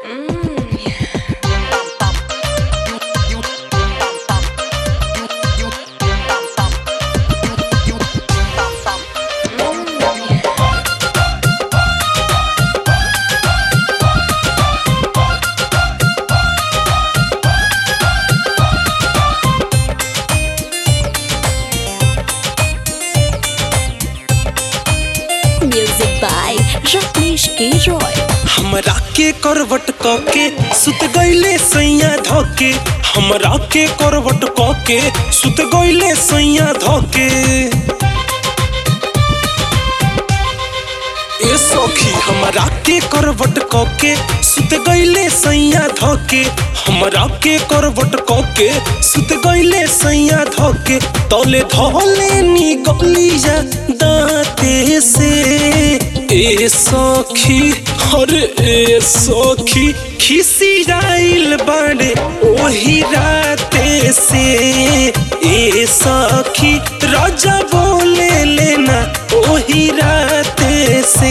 music by Ratnesh के रॉय हमरा के करवट क के सुत गईले सैया धके हमरा के करवट क के सुत गईले सैया धके ए सखी हमरा के करवट क के सुत गईले सैया धके हमरा के करवट क के सुत गईले सैया धके तले धले नी गलिया दांते से ए सखी अरे ए सखी खिसियाइल बाड़े ओही राते से ए सखी राजा बोले लेना ओही राते से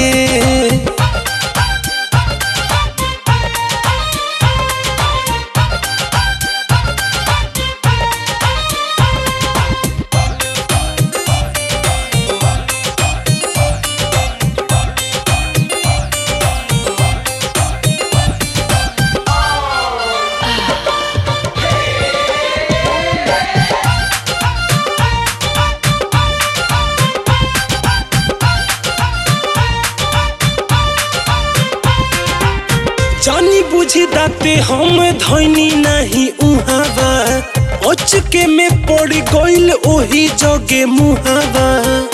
जानी बुझी दाते हम धैनी नहीं उहावा अचके में पड़ गइल ओही जगे मुहावा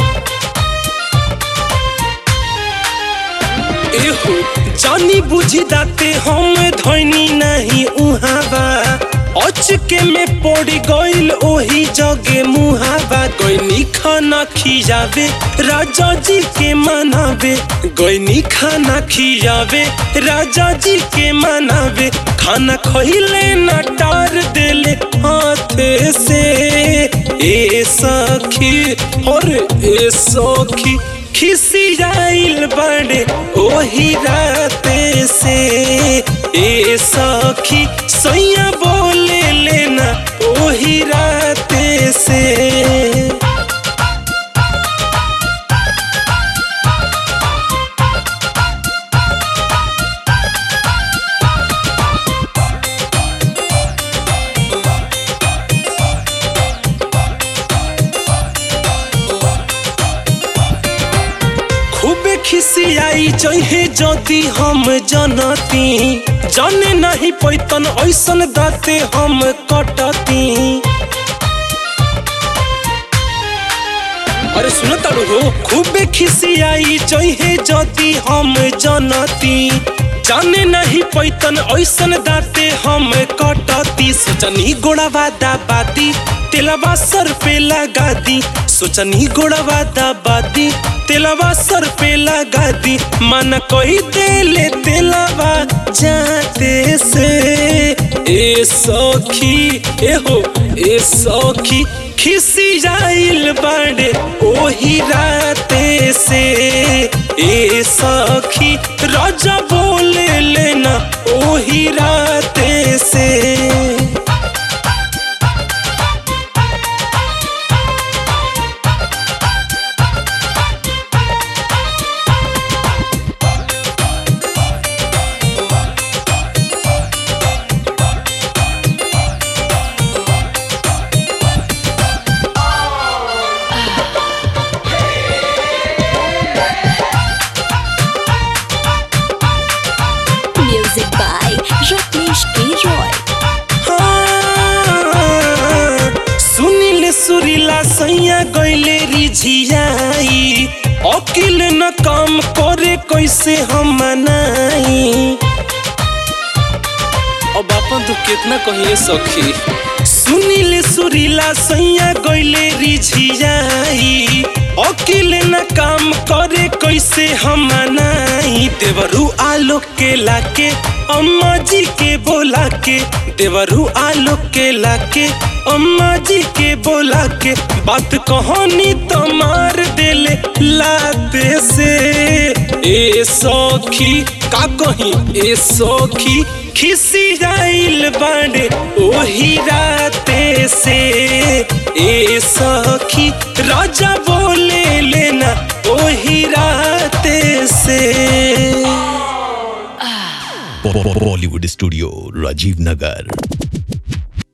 एहो जानी बुझी दाते हम धैनी नहीं उहावा अचके में पड़ गइल ओही जगे मुहावा गइनी खाना खियावे राजा जी के मनावे गइनी खाना खियावे राजा जी के मनावे खाना खइले न टार देले हाथे से ए सखी और ए सखी खिसियाइल बड़े ओही राते से ए सखी सैया बोले लेना ओही राते से खूबे खिसियाई जहे जदि हम जनती जाने नहीं पैतन ऐसन दाते हम कटती अरे सुन तारू हो खूबे खिसियाई जहे जदि हम जनती जाने नहीं पैतन ऐसन दाते हम कटती सोचनी गोड़ावा दाबादी तेलवा सर पे लगा दी सोचनी गोड़ावा दाबादी तेलवा सर पे लगा दी मन कोई देले तेलवा जाते से ए सखी ए हो ए सखी खिसियाइल बाड़े ओही राते से ए सखी राजा बोले लेना ओही राते से म्यूजिक बाय रत्नेश के रॉय हाँ, सुनिल सुरीला सैया गइले रिझियाई अकिल न काम करे कैसे हम मनाई अब अपन तो कितना कहिए सखी सुनिल सुरीला सैया गइले रिझियाई अकिल न काम करे कैसे हम मनाई देवरू आलोक के लाके अम्मा जी के बोला के देवरू आलोक के लाके अम्मा जी के बोला के बात कहानी तो मार देले लाते से ए सखी का कही ए सखी खिसी जाइल बाड़े ओही राते से ए सखी राजा बोले लेना ओही राते से बॉलीवुड स्टूडियो राजीव नगर